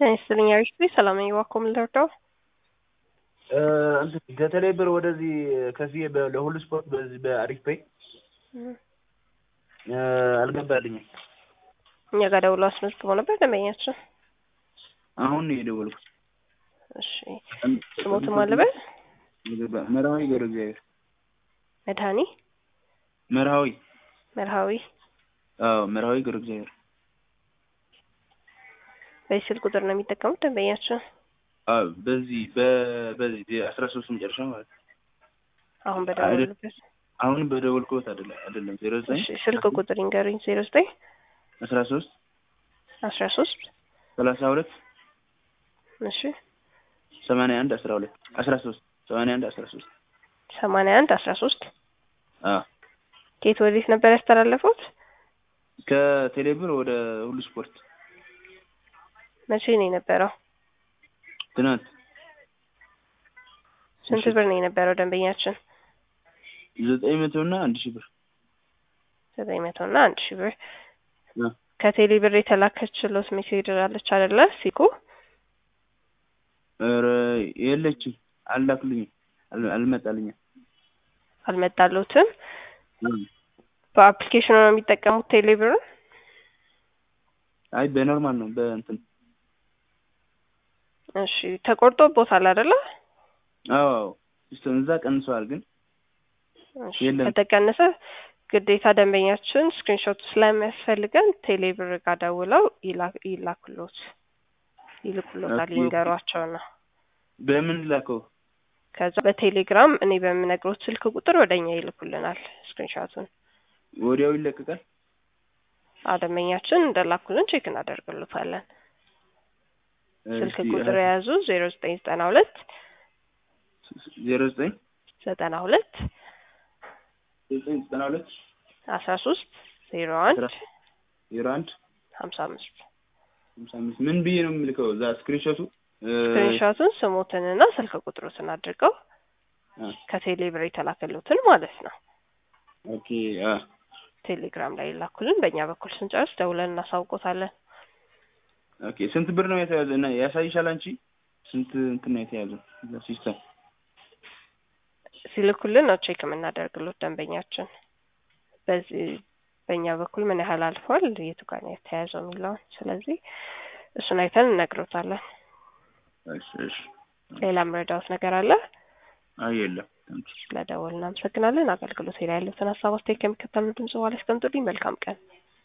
ጤና ይስጥልኝ አሪፍ ሰላም ነኝ። እባክዎ ምን ልርዳው? ከተለይ ብር ወደዚህ ከዚህ በ- ለሁሉ ስፖርት በዚህ በአሪፍ ፔይ አልገባልኝም። እኛ ጋር ደውሎ አስመዝግበው ነበር ደንበኛችን። አሁን ነው የደወልኩት። እሺ ስሞትም አለበት ገባ- መርሃዊ ገብረ እግዚአብሔር መድኃኒ መርሃዊ መርሃዊ አዎ መርሃዊ ገብረ እግዚአብሔር በዚህ ስልክ ቁጥር ነው የሚጠቀሙት ደንበኛችን። አዎ በዚህ በ- በዚህ አስራ ሶስት መጨረሻ ማለት ነው። አሁን በደወሉበት አሁን በደወልኩበት አይደለም አይደለም ዜሮ ዘጠኝ እሺ ስልክ ቁጥር ይንገሩኝ። ዜሮ ዘጠኝ አስራ ሶስት አስራ ሶስት ሰላሳ ሁለት እሺ ሰማንያ አንድ አስራ ሁለት አስራ ሶስት ሰማንያ አንድ አስራ ሶስት ሰማንያ አንድ አስራ ሶስት አዎ ከየት ወዴት ነበር ያስተላለፉት? ከቴሌብር ወደ ሁሉ ስፖርት መቼ ነው የነበረው? ትናንት ስንት ብር ነው የነበረው ደንበኛችን? ዘጠኝ መቶ እና አንድ ሺህ ብር ዘጠኝ መቶ እና አንድ ሺህ ብር አ። ከቴሌ ብር የተላከችሎት ሜሴጅ አለች አይደለ? ሲኩ ኧረ የለችም አላክልኝም አል- አልመጣልኝም አልመጣሎትም። እ። በአፕሊኬሽኑ ነው የሚጠቀሙት ቴሌ ብር? አይ በኖርማል ነው በእንትን እሺ ተቆርጦቦታል አይደለ? አዎ አዎ ሲስተም እዛ ቀንሰዋል ግን እሺ የለም። ከተቀነሰ ግዴታ ደንበኛችን ስክሪንሾት ስለሚያስፈልገን ቴሌ ብር ጋር ደውለው ይላ- ይላክሎት ይልኩሎታል ኦኬ። ይንገሯቸው ነው። በምን ላከው ከዛ በቴሌግራም እኔ በምነግሮት ስልክ ቁጥር ወደኛ ይልኩልናል ስክሪንሾቱን። ወዲያው ይለቀቃል አዎ ደንበኛችን እንደላኩልን ቼክ እናደርግሎታለን። ስልክ እስቲ ቁጥር የያዙ ዜሮ ዘጠኝ ዘጠና ሁለት ዜሮ ዘጠኝ ዘጠና ሁለት ዘጠኝ ዘጠና ሁለት አስራ ሶስት ዜሮ አንድ አስራ ዜሮ አንድ ሀምሳ አምስት ሃምሳ አምስት ምን ብዬ ነው የምልከው እዛ ስክሪንሾቱ እ፣ ስክሪንሾቱን ስሞትንና ስልክ ቁጥሮትን አድርገው አ፣ ከቴሌ ብር የተላከሉትን ማለት ነው ኦኬ አ ቴሌግራም ላይ ይላኩልን። በእኛ በኩል ስንጨርስ ደውለን እናሳውቆታለን። ኦኬ ስንት ብር ነው የተያዘ እና ያሳይሻል አንቺ ስንት እንትን ነው የተያዘው እዛ ሲስተም ሲልኩልን ነው ቼክ የምናደርግሎት ደንበኛችን። በዚህ በእኛ በኩል ምን ያህል አልፏል፣ የቱ ጋር ነው የተያዘው የሚለውን ስለዚህ እሱን አይተን እነግሮታለን። እሺ እሺ ሌላ ምረዳውት ነገር አለ? አይ የለም ታንኪ ስለደወል እናመሰግናለን። አገልግሎት ላይ ያሉትን ሀሳብ አስተያየት ከሚከተሉ ድምጽ በኋላ ያስቀምጡልኝ። መልካም ቀን